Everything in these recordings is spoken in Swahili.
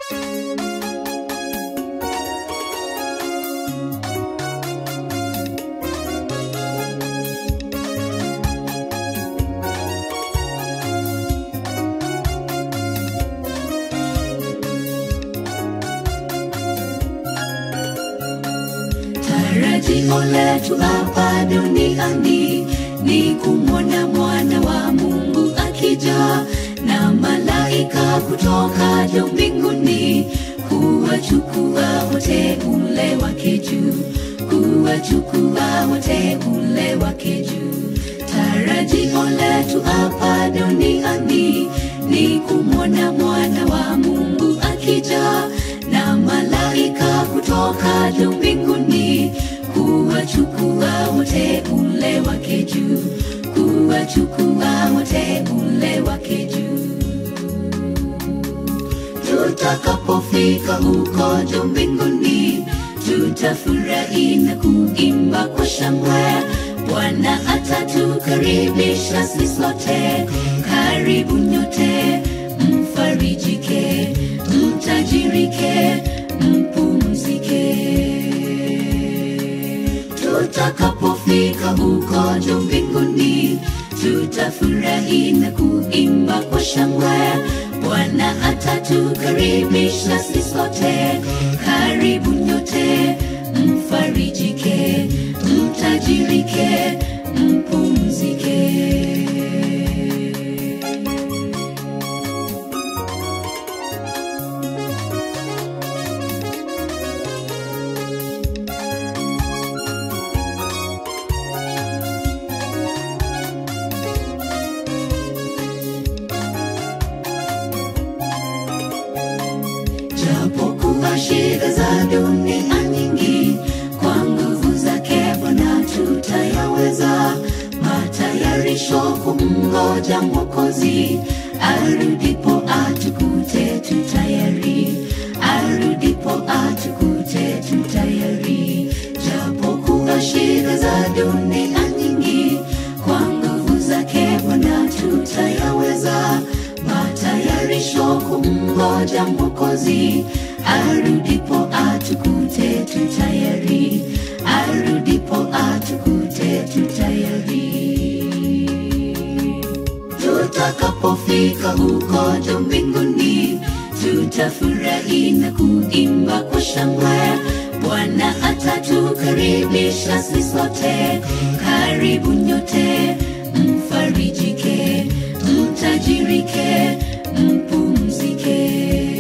Tarajio letu hapa duniani ni kumwona mwana wa Mungu akija na malaika kutoka juu mbinguni kuwachukua wote ule wake juu, kuwachukua wote ule wake juu. Tarajio letu hapa duniani ni kumwona mwana wa Mungu akija na malaika kutoka juu mbinguni kuwachukua wote ule wake juu, kuwachukua wote ule wake juu. Tutakapofika huko juu mbinguni, tutafurahi na kuimba kwa shangwe. Bwana atatukaribisha sisi sote, karibu nyote, mfarijike, mtajirike, mpumzike. Tutakapofika huko juu mbinguni, tutafurahi na kuimba kwa shangwe. Bwana atatukaribisha sisi sote, karibu nyote, mfarijike, mtajirike, mpumzike. Japokuwa shida za dunia nyingi, kwa nguvu zake Bwana tutayaweza. Matayarisho kumngoja Mwokozi, arudipo atukute tutayari, arudipo atukute tutayari. Japokuwa shida za dunia nyingi, kwa nguvu zake Bwana tutayaweza matayarisho kumngoja Mwokozi, arudipo atukute tutayari, arudipo atukute tutayari. Tutakapofika huko juu mbinguni, tutafurahi na kuimba kwa shangwe. Bwana atatukaribisha sisi sote, karibu nyote, mfarijike, mtajirike, mpumzike.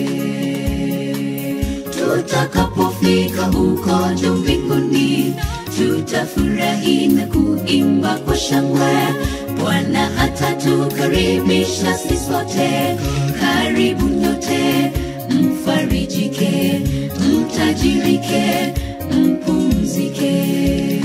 Tutakapofika huko juu mbinguni, tutafurahi na kuimba kwa shangwe. Bwana atatukaribisha sisi sote, karibu nyote, mfarijike, mtajirike, mpumzike.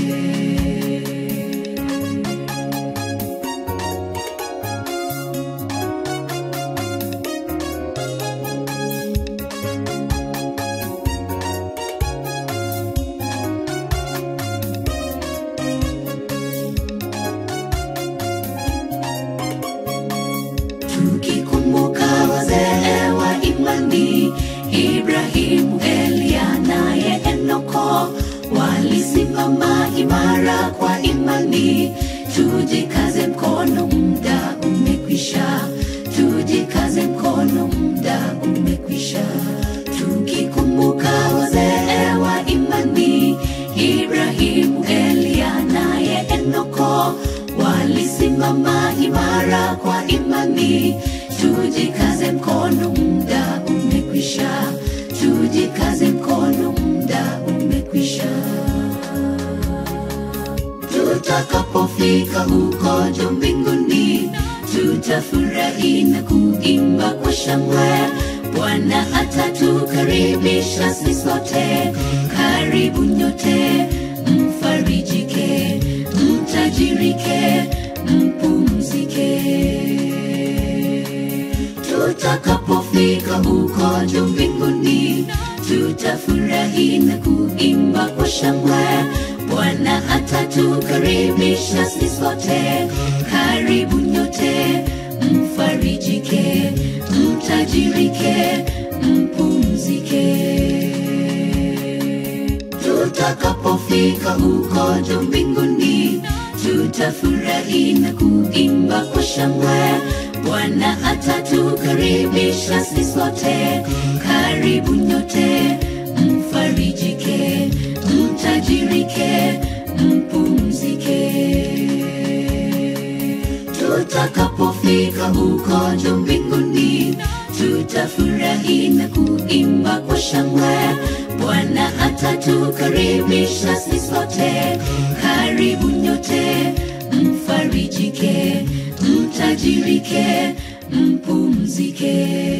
tukikumbuka wazee wa imani Ibrahimu, Elia naye Enoko walisimama imara kwa imani. Tujikaze mkono, muda umekwisha. Tujikaze mkono, muda umekwisha. Tukikumbuka wazee wa imani Ibrahimu, Elia naye Enoko walisimama imara kwa imani. Tujikaze mkono, muda umekwisha. Tujikaze mkono, muda umekwisha. Tutakapofika huko juu mbinguni, tutafurahi na kuimba kwa shangwe. Bwana atatukaribisha sisi sote, karibu nyote, mfarijike, mtajirike, mpumzike. Tutakapofika huko juu mbinguni, tutafurahi na kuimba kwa shangwe. Bwana atatukaribisha sisi sote, karibu nyote, mfarijike, mtajirike, mpumzike. tutakapofika huko juu mbinguni tutafurahi na kuimba kwa shangwe bwana atatukaribisha sisi sote karibu nyote mfarijike mtajirike mpumzike tutakapofika huko juu mbinguni tutafurahi na kuimba kwa shangwe bwana atatukaribisha sisi sote karibu nyote mfarijike mtajirike mpumzike